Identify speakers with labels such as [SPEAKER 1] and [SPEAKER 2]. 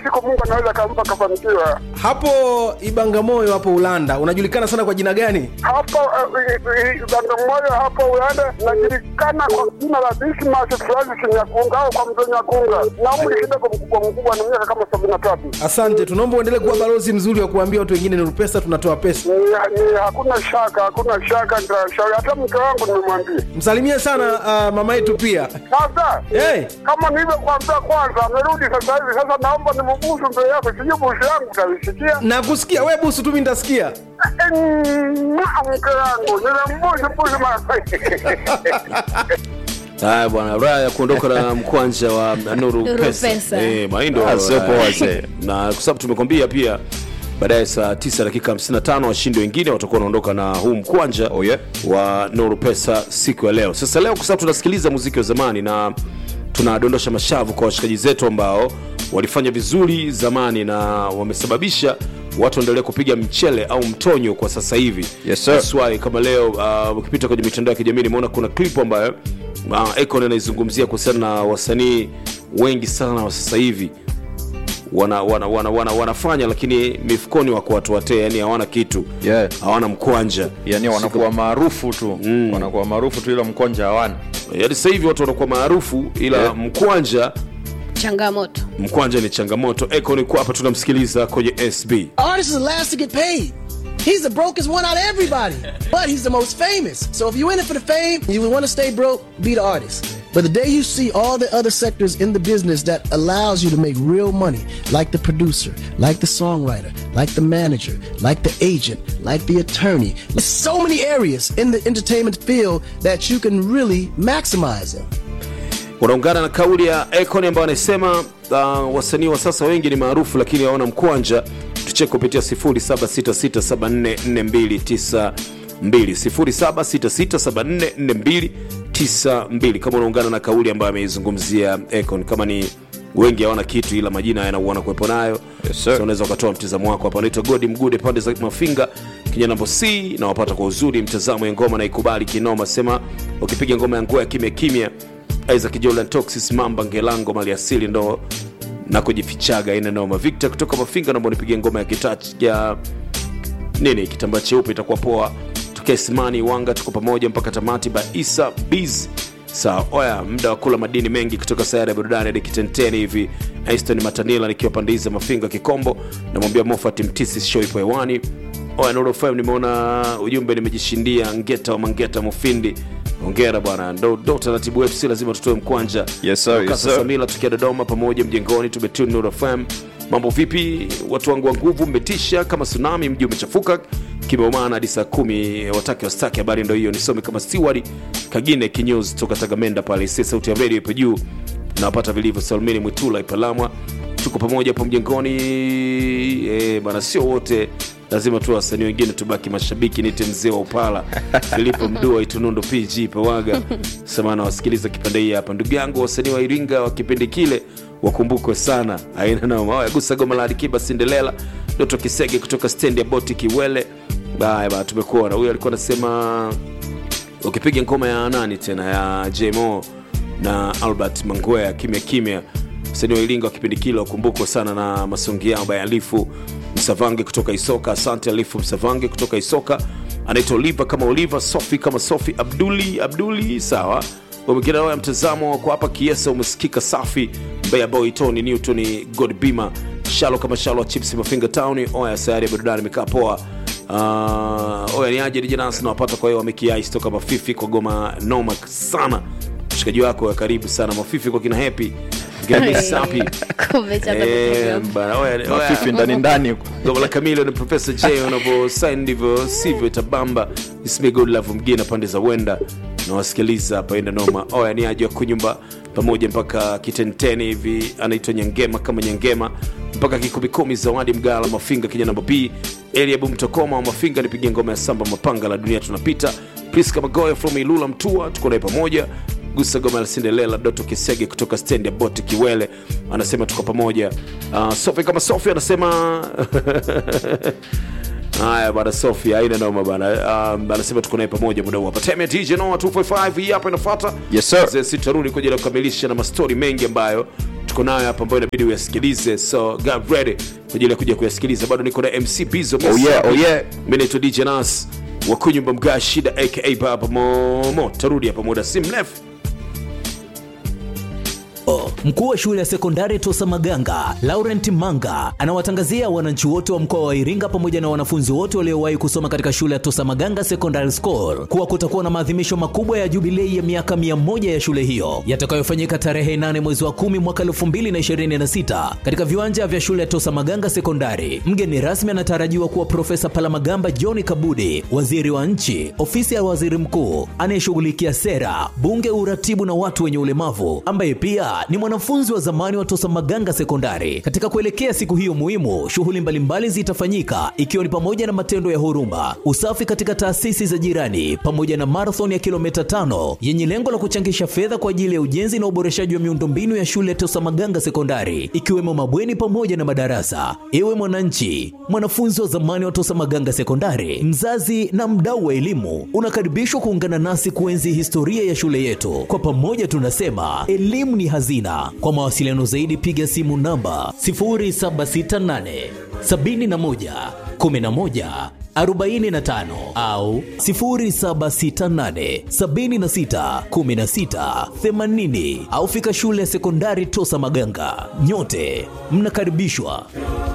[SPEAKER 1] siku Mungu anaweza akampa kafanikiwa.
[SPEAKER 2] hapo ibangamoyo hapo ulanda unajulikana sana kwa jina gani
[SPEAKER 1] Hapo eh, Bagamoyo hapo Ulanda najulikana kwa jina la Dismas Francis Nyakunga au kwa mzee Nyakunga, na umri kidogo mkubwa mkubwa, na miaka kama sabini na tatu.
[SPEAKER 2] asante tunaomba uendelee kuwa balozi mzuri wa kuambia watu wengine ni pesa tunatoa pesa
[SPEAKER 1] Ni, ni hakuna shaka, hakuna shaka, nitashauri hata mke wangu nimemwambia.
[SPEAKER 2] msalimie sana uh, mama yetu pia
[SPEAKER 1] Sasa
[SPEAKER 2] hey,
[SPEAKER 1] kama nilivyokuambia kwanza, amerudi sasa hivi. Sasa naomba nimubusu mbele yako, sijui busu yangu utaisikia.
[SPEAKER 2] na kusikia we busu tu mi nitasikia
[SPEAKER 1] Mwa mke wangu nilimbusu busu mara
[SPEAKER 3] haya bwana raha ya kuondoka na mkwanja wa nuru
[SPEAKER 4] Nuru
[SPEAKER 3] pesa,
[SPEAKER 4] Pesa.
[SPEAKER 3] Eh, maindo
[SPEAKER 5] Ah, sio poa, wazee.
[SPEAKER 3] na kwa sababu tumekwambia pia baadaye saa 9 dakika 55 washindi wengine watakuwa wanaondoka na huu mkwanja
[SPEAKER 5] Oh, yeah.
[SPEAKER 3] wa nuru pesa siku ya leo sasa leo kwa sababu tunasikiliza muziki wa zamani na tunadondosha mashavu kwa washikaji zetu ambao walifanya vizuri zamani na wamesababisha watu waendelee kupiga mchele au mtonyo kwa sasa hivi
[SPEAKER 5] Yes, sir.
[SPEAKER 3] That's why kama leo uh, ukipita kwenye mitandao ya kijamii nimeona kuna clip ambayo uh, Akon anaizungumzia kuhusiana na wasanii wengi sana wa sasa hivi wana, wana, wana, wana, wanafanya lakini mifukoni wako watu watee yani hawana kitu
[SPEAKER 5] Yeah.
[SPEAKER 3] hawana mkwanja
[SPEAKER 5] yani wanakuwa maarufu tu mm. wanakuwa maarufu tu ila mkonja hawana
[SPEAKER 3] yani sasa hivi watu wanakuwa maarufu ila
[SPEAKER 5] Yeah.
[SPEAKER 3] mkwanja
[SPEAKER 4] changamoto
[SPEAKER 3] mkwanja ni changamoto Akon yuko hapa tunamsikiliza kwenye SB
[SPEAKER 6] Artist is the last to get paid. He's the brokest one out of everybody, but he's the most famous. So if you're in it for the fame, you want to stay broke, be the artist. But the day you see all the other sectors in the business that allows you to make real money, like the producer, like the songwriter, like the manager, like the agent, like the attorney, there's so many areas in the entertainment field that you can really maximize in.
[SPEAKER 3] unaungana na kauli ya Akon ambayo anasema uh, wasanii wa sasa wengi ni maarufu lakini hawana mkwanja tucheke kupitia 0766744292 0766744292 kama unaungana na kauli ambayo ameizungumzia Akon kama ni wengi hawana kitu ila majina yanauana kuwepo nayo
[SPEAKER 5] Yes, sir.
[SPEAKER 3] so unaweza ukatoa mtizamo wako hapa anaitwa godi mgude pande za mafinga kinyanambo c na wapata kwa uzuri mtazamo ya ngoma na ikubali kinoma sema ukipiga ngoma ya nguo ya kimya kimya isaac jolan toxis mamba ngelango mali asili ndo na kujifichaga ina noma victor kutoka mafinga naomba nipigie ngoma ya kitach ya nini kitambaa cheupe itakuwa poa tukae simani wanga tuko pamoja mpaka tamati ba isa biz sawa oya muda wa kula madini mengi kutoka sayari ya burudani hadi kitenteni hivi aston matanila nikiwa pande hizi za mafinga kikombo namwambia mofat mtisi show ipo hewani oya Nuru FM nimeona ujumbe nimejishindia ngeta wa mangeta mufindi ongera bwana ndo, ndo taratibu wetu si lazima tutoe mkwanja
[SPEAKER 5] Yes, sir, yes,
[SPEAKER 3] Kasa
[SPEAKER 5] sir.
[SPEAKER 3] Samila tukia Dodoma pamoja mjengoni tumetune Nuru FM. Mambo vipi watu wangu wa nguvu, mmetisha kama tsunami, mji umechafuka kimeumana hadi saa kumi, watake wastaki. Habari ndo hiyo, nisome kama Steward Kagine Kinyozi toka Tagamenda pale, si sauti ya radio ipo juu, nawapata vilivyo. Salmini Mwitula Ipalamwa, tuko pamoja hapo mjengoni eh, bana, sio wote lazima tu wasanii wengine tubaki mashabiki. Nite mzee wa upala Filipo Mdua Itunundo PG Pawaga semana wasikiliza kipande hii hapa, ndugu yangu wasanii wa Iringa wa kipindi kile wakumbukwe sana, aina nao gusa goma la Alikiba Cinderella, Doto Kisege kutoka stendi ya boti Kiwele. Baya ba, tumekuona huyu alikuwa anasema ukipiga ngoma ya nani tena ya JMO na Albert Mangwea kimya kimya, msanii wa Iringa wa kipindi kile wakumbukwa sana na masongi yao by Alifu Msavange kutoka Isoka. Asante Alifu Msavange kutoka Isoka, anaitwa Oliva kama Oliva, Sofi kama Sofi, Abduli Abduli, sawa mwingine ya mtazamo kwa hapa Kiesa umesikika safi. Mbeya Boy Tony Newton God Bima Shalo kama Shalo Chips Mafinga Town. Oya sayari ya burudani imekaa poa. Uh, oya ni aje DJ Nas nawapata kwa hiyo wamekiais toka Mafifi kwa goma noma sana. Mshikaji wako wa karibu sana Mafifi kwa kina Happy kina Sapi.
[SPEAKER 4] Kumechata
[SPEAKER 3] Eh,
[SPEAKER 4] kutoka.
[SPEAKER 3] bana, oya, oya.
[SPEAKER 5] mafifi ndani ndani huko
[SPEAKER 3] Goma la Camilo ni Professor J unavyo sign ndivyo sivyo itabamba. Ismi good love mgine pande za wenda na wasikiliza hapa enda noma. Oya ni aje wa kunyumba pamoja mpaka kitenteni hivi anaitwa Nyangema kama Nyangema mpaka kikumikumi zawadi mgala mafinga kija namba B Eliabu Mtokoma wa mafinga nipigia ngoma ya samba mapanga la dunia tunapita. Priska Magoya from Ilula Mtua tuko naye pamoja gusa goma la Cinderella Doto Kisege kutoka stendi ya boti Kiwele anasema tuko pamoja. Uh, Sofi kama Sofi anasema haya bana, Sofi haina noma bana. Um, anasema tuko naye pamoja muda huu hapa. Time ya DJ Noah 255 hii hapa inafuata.
[SPEAKER 5] Yes, sir.
[SPEAKER 3] Sisi tutarudi kwa ajili ya kukamilisha na mastori mengi ambayo tuko nayo hapa ambayo inabidi uyasikilize so get ready kwa ajili ya kuja kuyasikiliza bado niko na mc bizo
[SPEAKER 5] Oh yeah, oh yeah.
[SPEAKER 3] mi naitwa dj nas wakunyumba mga shida aka baba momo tarudi hapa muda si mrefu
[SPEAKER 7] Mkuu wa shule ya sekondari Tosa Maganga, Laurent Manga, anawatangazia wananchi wote wa mkoa wa Iringa pamoja na wanafunzi wote waliowahi kusoma katika shule ya Tosa Maganga Secondary School kuwa kutakuwa na maadhimisho makubwa ya jubilei ya miaka 100 ya shule hiyo yatakayofanyika tarehe 8 mwezi wa 10 mwaka 2026 katika viwanja vya shule ya Tosa Maganga Sekondari. Mgeni rasmi anatarajiwa kuwa Profesa Palamagamba John Kabudi, waziri wa nchi, ofisi ya waziri mkuu anayeshughulikia sera, bunge, uratibu na watu wenye ulemavu, ambaye pia ni mwanafunzi wa zamani wa Tosa Maganga Sekondari. Katika kuelekea siku hiyo muhimu, shughuli mbalimbali zitafanyika ikiwa ni pamoja na matendo ya huruma, usafi katika taasisi za jirani, pamoja na marathon ya kilomita tano yenye lengo la kuchangisha fedha kwa ajili ya ujenzi na uboreshaji wa miundombinu ya shule ya Tosa Maganga Sekondari, ikiwemo mabweni pamoja na madarasa. Ewe mwananchi, mwanafunzi wa zamani wa Tosa Maganga Sekondari, mzazi na mdau wa elimu, unakaribishwa kuungana nasi kuenzi historia ya shule yetu. Kwa pamoja tunasema elimu ni hazina. Kwa mawasiliano zaidi piga simu namba 0768 71 11 45 au 0768 76 16 80 au fika shule ya sekondari Tosa Maganga. Nyote mnakaribishwa.